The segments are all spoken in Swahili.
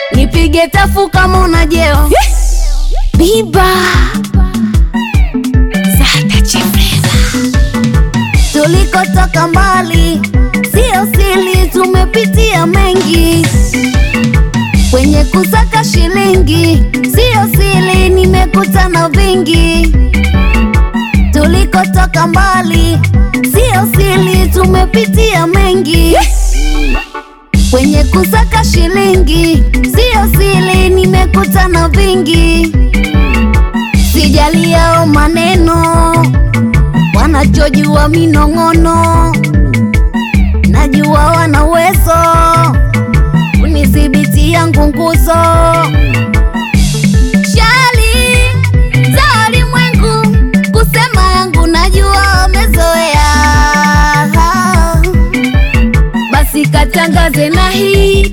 nipige tafu kama unajeo biba Zata Chifreza. Tulikotoka mbali, sio siri, tumepitia mengi kwenye kusaka shilingi, sio siri, nimekutana vingi. Tulikotoka mbali, sio siri, tumepitia mengi kwenye kusaka shilingi, sio siri, nimekutana vingi. Sijali yao maneno, wanachojua minong'ono, najua wana uwezo kunidhibiti yangu nguzo. Shali za walimwengu kusema yangu, najua wamezoea, basi katangaze na hii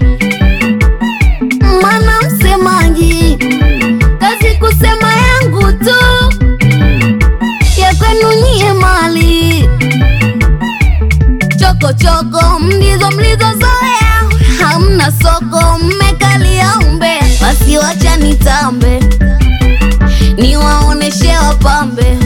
maana msemaji kazi kusema yangu tu ya kwenu nyie mali chokochoko mlizo mlizozoea hamna soko mmekalia umbe basi wacha nitambe niwaoneshe wapambe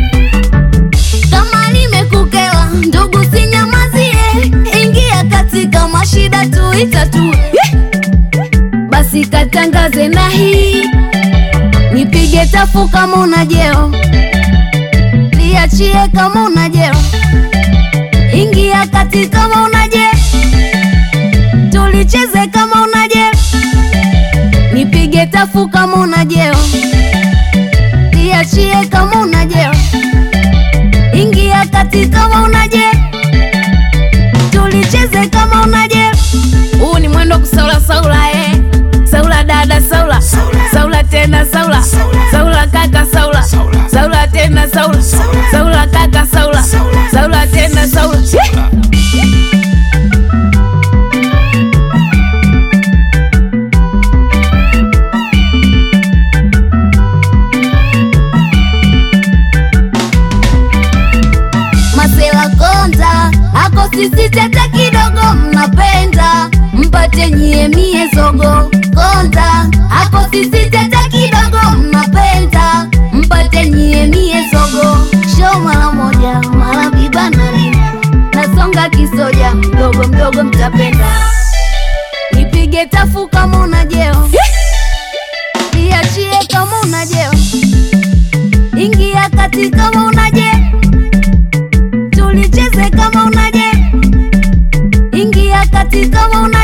kama nimekukela ndugu sinyamazie ingia katika mashida tuitatue basi katangaze na hii nipige tafu kama unajeo liachie kama unajeo ingia kati kama unaje tulicheze kama unaje nipige tafu kama unajeo liachie kama unajeo ingia kati kama unaje tulicheze kama unaje huu ni mwendo kusaula saula eh. saula dada saula saula tena saula saula kaka saula saula tena saula saula kaka saula saula tena saula Yeah. Masela konta ako sisi tata kidogo mnapenda mpate nyie mie zogo konta ako sisi tata kidogo mnapenda mpate nyie mie zogo show mara moja mara biba na lina nasonga kisoja mdogo mdogo mtapenda nipige tafu kama unajeo iachie kama unajeo ingia kati kama unaje tulicheze kama unaje ingia kati kama una